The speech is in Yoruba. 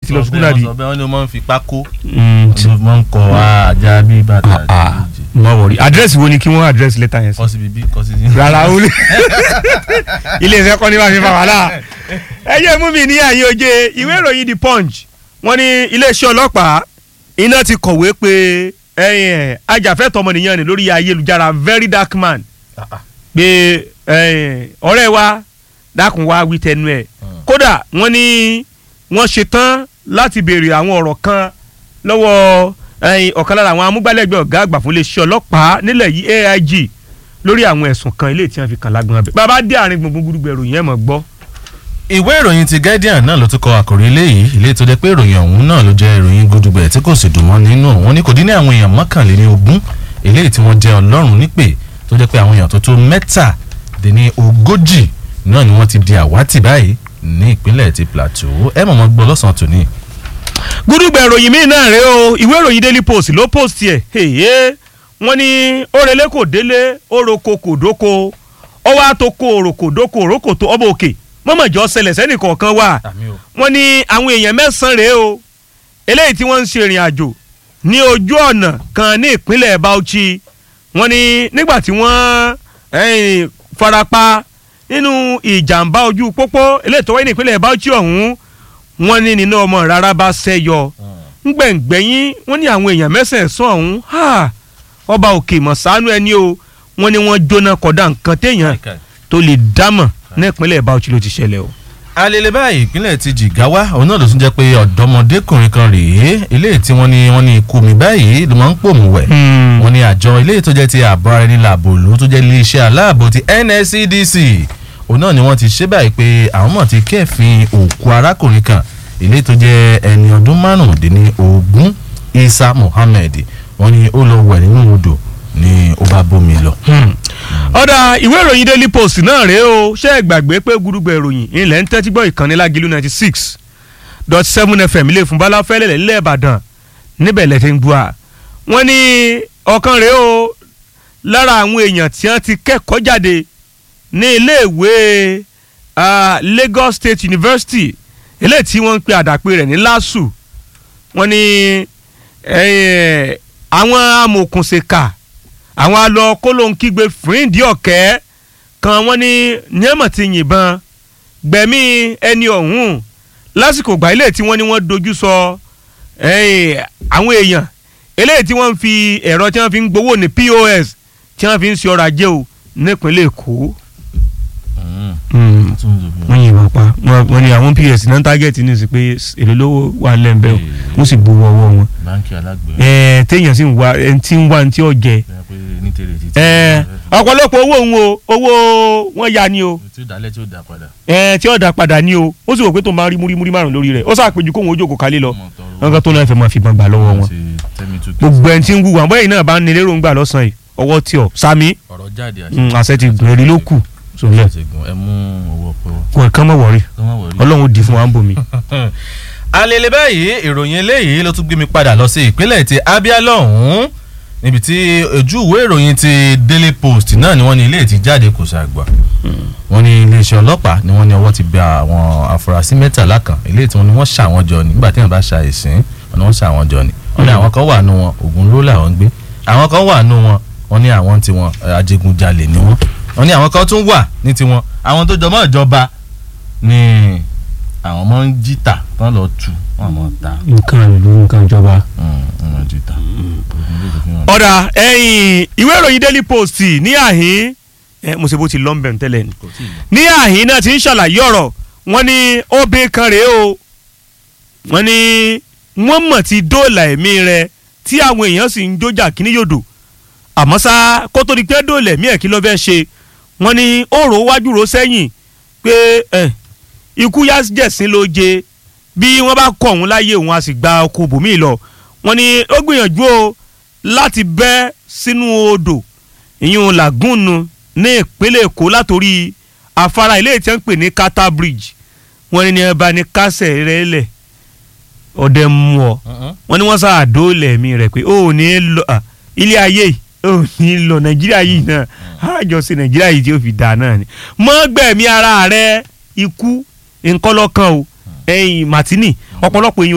ti lọ sukùl náà bí. ọbẹ̀ wọn ni wọ́n fi pákó Mm, ti- wọ́n ń kọ́ ajá bí bàtà Ah, ah, má wọrí àdírẹ́sì wo ni kí wọ́n àdírẹ́sì lẹ́tà yẹn sí. kọ́sí bíbí kọ́sí rárá ó lè ilé iṣẹ́ kọ́ ní bá mi fa wàhálà ẹ jẹ́ mú mi ní àyè oje ìwé ìròyìn the punch wọ́n ní iléeṣẹ́ ọlọ́pàá iná ti kọ̀wé pé ẹ̀yìn ẹ̀ ajàfẹ́tọ̀ ọmọnìyàn ni lórí ayélujára very dark man pé ẹ̀yìn ọ̀rẹ́ wa dákun wá wí tẹnu ẹ̀ kódà wọ́n ní wọ́n ṣetán láti béèrè àwọn ọ̀rọ̀ kan lọ́wọ́ ẹ̀yìn ọ̀kan lára àwọn amúgbálẹ́gbẹ̀ẹ́ ọ̀gá àgbà fún iléeṣẹ́ ọlọ́pàá nílẹ̀ yìí AIG lórí àwọn ẹ̀sùn kan ilé tí wọ́n fi kàn lágbọ́n abẹ bàbá dé àárín gbùngbùn gbùdùgbẹ̀ ìròyìn ẹ̀ mọ̀ gbọ́. ìwé ìròyìn ti guardian náà ló tún kọ àkòrí eléyìí ilé tó jẹ́ pé ìròyìn ọ̀hún náà ló jẹ́ ìròyìn gudugbẹ̀ tí kò sì dùn mọ́ nínú wọn ní kò dín ní àwọn èèyàn mọ́kànléní ogún eléyìí tí wọ́n jẹ́ ọlọ́run nípè tó jẹ́ pé àwọn èèyàn tó tó mẹ́tàdínní ogójì náà ni wọ́n ti di àwátì báyìí ní ìpínlẹ̀ ti plateau ẹ mọ̀ mọ́ gbọ́ lọ́sàn-án tòní. gbùdùgbẹ̀ ìròyìn míì náà rèé o ìwé ìròyìn daily post ló post ẹ̀ èyí wọ́n ní orele kò délé oroko kò dóko ọwọ́ àtòkò òròkò dóko òròkò tó ọba òkè mọ́mọ́jọ́ ṣẹlẹ̀ sẹ́nì kọ̀ọ̀kan wà wọ́n ní àwọn èèyàn mẹ́sàn-án rèé o eléyìí tí wọ́n ń ṣe ìrìn àjò ní ojú ọ̀nà kan ní ìpínlẹ̀ Bauchi wọ́n ní nígbà tí wọ́n eh, farapa nínú ìjàmbá ojú pópó eléyìí tó wáyé ní ìpínlẹ̀ Bauchi ọ̀hún wọ́n ní nínú ọmọ rárá bá ṣẹ́yọ ngbẹ̀ngbẹ̀yìn wọ́n ní àwọn èèyàn mẹ́sàn-án ọ̀hún ha, ọba òkè mọ̀sánú ẹni o wọ́n ní wọ́n jóná kọ̀dá nǹkan téèyàn tó lè dámọ̀ ní ìpínlẹ̀ Bauchi ló ti ṣẹlẹ̀ o. alele báyìí ìpínlẹ̀ ti Jigawa òun náà ló tún jẹ́ pé ọ̀dọ́mọdékùnrin kan rèé eléyìí tí wọ́n ní wọ́n ní ikú mi báyìí ló máa ń pòmù wẹ̀ wọ́n ní àjọ eléyìí tó jẹ́ ti ààbò ara ẹni làbò ló tó jẹ́ iléeṣẹ́ aláàbò ti NSCDC òun náà ni wọ́n ti ṣe báyìí pé àwọn mọ̀ ti kẹ́fìn òkú arákùnrin kan eléyìí tó jẹ́ ẹni ọdún márùndínlógún Isa Muhammed wọ́n ní ó lọ wẹ̀ nínú odò ni ó bá bómi lọ. ọ̀dà ìwé ìròyìn daily post náà rèé o ṣé ẹ gbàgbé pé gúdúgbẹ̀ ìròyìn ilẹ̀ ń tẹ́tí gbọ́ ìkànnì lágìlú ninety six dot seven fm ilé ìfúnbalá fẹ́lẹ̀ nílẹ̀ ìbàdàn níbẹ̀ lẹ́ ti ń gbọ́ a. wọ́n ní ọ̀kan rèé o lára àwọn èèyàn tí wọ́n ti kẹ́kọ̀ọ́ jáde ní iléèwé ah, Lagos State University eléyìí tí wọ́n ń pe àdàpè rẹ̀ ní LASU wọ́n ní eh, àwọn amòòkùnṣèkà àwọn alọ kólóńkígbe fìrìndì ọ̀kẹ́ kan wọ́n ní níyàmọ̀ ti yìnbọn gbẹ̀mí ẹni ọ̀hún lásìkò gbà ilé tí wọ́n ní wọ́n dojú sọ eh, àwọn èèyàn eléyìí tí wọ́n ń fi ẹ̀rọ tí wọ́n fi ń gbowó ní POS tí wọ́n fi ń ṣe ọrọ̀ ajé o nípínlẹ̀ Èkó. wọ́n yìnbọn pa wọ́n ní àwọn POS náà tágẹ́ẹ̀tì ní sí pé èlò lówó wà lẹ́ńbẹ́ o wọ́n sì gbowó ọwọ́ wọn. báńkì alágbèé ẹ̀ẹ́ téèyàn sì ń wá ẹni tí ń wá ní tí ó jẹ ní tèrè títí. ẹ̀ẹ́ ọ̀pọ̀lọpọ̀ owó òun o owó wọn ya ni o tí ó dálẹ̀ tí ó dá padà. ẹ̀ẹ́ tí ó dá padà ni o ó sì wò pé tó máa rí múrímúrí márùn lórí rẹ̀ ó sàpèjú kóhun ojú òkú kálí lọ wọn kan tó náà fẹ́ máa fi gbọ̀ngbà lọ́wọ́ wọn gbogbo ẹni tí ń wúwo àbọ̀yìn náà bá ń nílé ròǹgbà lọ́sàn-án yìí ọwọ́ tí ọ sami ọ̀rọ̀ jáde mm, àṣẹ ti gùn èrè ló kù sọlẹ àṣegun ẹ mú owó ọpẹ wọ. kò kán mọ̀ wọ̀rí kọ́ má wọrí. ọlọ́run ó di fún wa ń bomi. alele báyìí ìròyìn eléyìí ló tún gbé mi padà lọ sí ìpínlẹ̀ ti Abia lọ́hùn-ún níbi tí ojú ìwé ìròyìn ti Daily Post náà ni wọ́n ní ilé ti jáde kò ṣàgbà wọ́n ní iléeṣẹ́ ọlọ́pàá ni wọ́n ní ọwọ́ ti bẹ àwọn afurasí mẹ́tàlá kan ilé tí wọ́n ní wọ́n ṣà wọ́n jọ ní nígbà tí wọ́n bá ṣa ìsìn wọ́n ní wọ́n ṣà wọ́n jọ ní wọ́n ní àwọn kan wà nù wọn ògùn ló làwọn ń gbé àwọn kan wà nù wọn wọ́n ní àwọn tiwọn eh, adigunjalè ni wọ́n wọ́n ní àwọn kan tún wà ní tiwọn àwọn tó jọmọ́ ìjọba ni àwọn ọmọ ń jìtà tán lọ tù wọn àmọ́ ta nǹkan ìlú nǹkan ìjọba. ọmọ jìtà. ọ̀dà ẹ̀yìn ìwé ìròyìn Daily Post ní àhín ẹ mo ṣe bó ti lọ́nbẹ̀ tẹ́lẹ̀ ni ní àhín náà ti ń ṣàlàyé ọ̀rọ̀ wọ́n ní obìnrin kan rèé o wọ́n ní wọ́n mọ̀ ti dóòlà ẹ̀mí rẹ̀ tí àwọn èèyàn sì ń jójà kíní yòdò àmọ́ ṣá kó tó di pé dóòlà ẹ̀mí ẹ̀ kí ló fẹ́ ṣe wọ́n ní ó rò wájú rò sẹ́yìn pé ẹ̀ ikú yá jẹ̀sín ló jẹ bí wọ́n bá kọ̀ òun láyé òun a sì gba ọkọ̀ bòmí lọ wọ́n ní ó gbìyànjú o láti bẹ́ sínú odò ìyún làgùnù ní ìpínlẹ̀ èkó látòrí afárá ilé tí wọ́n ń pè ní kata bridge wọ́n ní ní ẹ bá ní kásẹ̀ rẹ̀ lẹ̀ ọ̀dẹ mú ọ wọ́n ní wọ́n sá àdóòlẹ̀ mi rẹ̀ pé ó ò ní lọ à, ilé ayé yìí ó ò ní lọ nàìjíríà yìí náà àjọṣe nàìjíríà yìí tí ó fi dà náà ni mọ́ gbẹ̀mí ara rẹ̀ ikú nǹkan lọ́kàn o ẹ̀yìn màtínì ọ̀pọ̀lọpọ̀ èèyàn